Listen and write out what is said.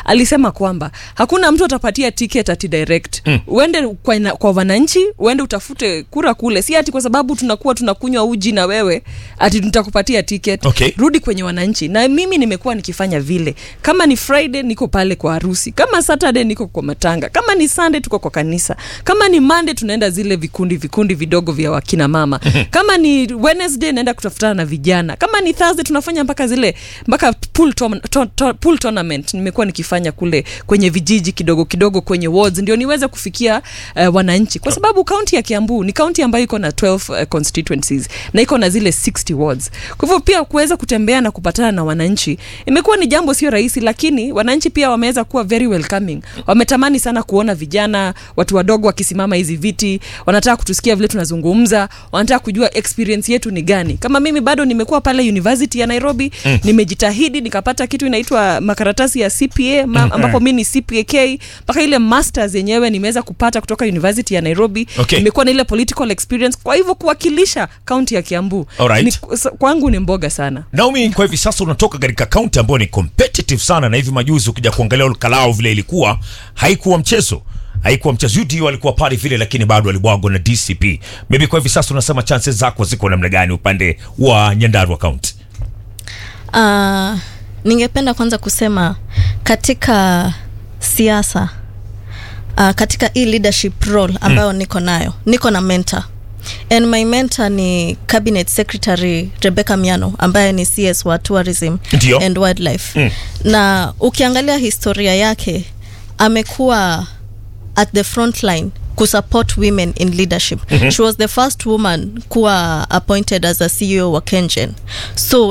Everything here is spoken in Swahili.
alisema kwamba hakuna mtu atapatia ticket ati direct mm. uende kwa, ina- kwa wananchi uende utafute kura kule si ati kwa sababu tunakuwa tunakunywa uji na wewe ati tutakupatia ticket Okay. rudi kwenye wananchi na mimi nimekuwa nikifanya vile kama ni friday niko pale kwa harusi kama saturday niko kwa matanga kama ni sunday tuko kwa kanisa kama ni monday tunaenda zile vikundi vikundi vidogo vya wakina mama kama ni wednesday naenda kutafutana na vijana kama ni thursday tunafanya mpaka zile mpaka pool, tom, to, to, pool tournament nimekuwa nikifanya kule kwenye vijiji kidogo kidogo kwenye wards ndio niweze kufikia uh, wananchi kwa sababu kaunti ya kiambu ni kaunti ambayo iko na 12 uh, constituencies na iko na zile 60 wards kwa hivyo pia kuweza kutembea na kupatana na wananchi imekuwa ni jambo sio rahisi lakini wananchi pia wameweza kuwa very welcoming wametamani sana kuona vijana watu wadogo wakisimama hizi viti wanataka kutusikia vile tunazungumza wanataka kujua experience yetu ni gani kama mimi bado nimekuwa pale university ya nairobi mm. nimejitahidi nikapata kitu inaitwa makaratasi ya cpa ma, ambapo mi ni cpak mpaka ile masters yenyewe nimeweza kupata kutoka university ya nairobi Okay. nimekuwa na ile political experience kwa hivyo kuwakilisha kaunti ya kiambu Alright. ni, kwangu ni mboga sana Naomi, kwa hivi sasa unatoka katika kaunti ambayo ni competitive sana, na hivi majuzi ukija kuangalia Olkalao vile ilikuwa, haikuwa mchezo haikuwa mchezo. UDU alikuwa pale vile, lakini bado alibwagwa na DCP. Maybe kwa hivi sasa unasema chances zako ziko namna gani upande wa Nyandarua County? Uh, ningependa kwanza kusema katika siasa uh, katika hii leadership role ambayo mm. niko nayo niko na mentor and my mentor ni cabinet secretary rebecca miano ambaye ni cs wa tourism Ndio. and wildlife Mm. na ukiangalia historia yake amekuwa at the front line kusupport women in leadership mm-hmm. she was the first woman kuwa appointed as a ceo wa kengen so